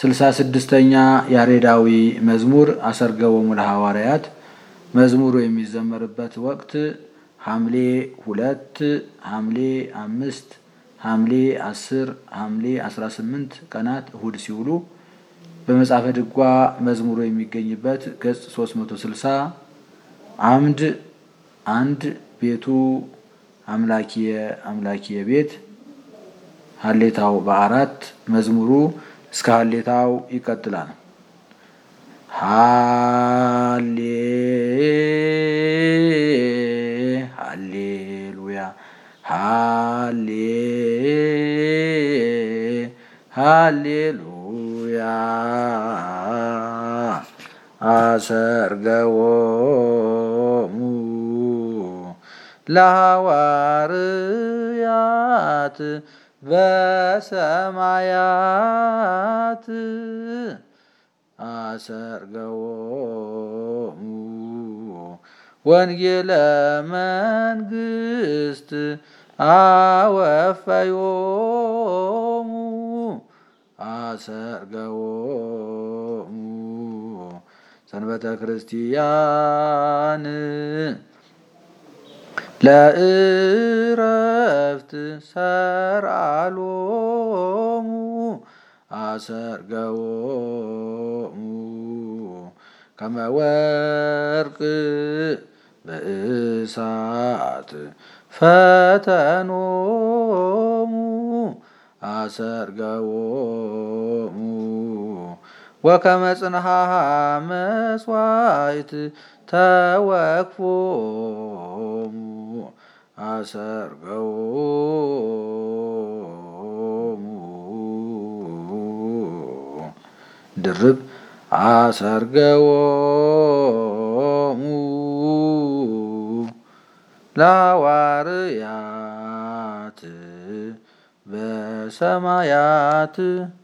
ስልሳ ስድስተኛ ያሬዳዊ መዝሙር አሰርገወሙ ለሐዋርያት መዝሙሩ የሚዘመርበት ወቅት ሐምሌ ሁለት ሐምሌ አምስት ሐምሌ አስር ሐምሌ አስራ ስምንት ቀናት እሁድ ሲውሉ በመጽሐፈ ድጓ መዝሙሩ የሚገኝበት ገጽ 360 አምድ አንድ ቤቱ አምላኪየ አምላኪየ ቤት ሀሌታው በአራት መዝሙሩ እስከ ሀሌታው ይቀጥላል። ሃሌ ሃሌሉያ ሃሌ ሃሌሉያ አሰርገዎሙ ለሐዋርያት በሰማያት አሰርገዎሙ ወንጌለ መንግስት አወፈዮሙ አሰርገዎሙ ሰንበተ ክርስቲያን ለእረፍት ሰርአሎሙ አሰርገዎሙ ከመ ወርቅ በእሳት ፈተኖሙ አሰርገዎሙ ወከመ ጽንሐሃ መስዋዕት ተወክፎሙ አሰርገዎሙ ድርብ አሰርገዎሙ ለሐዋርያት በሰማያት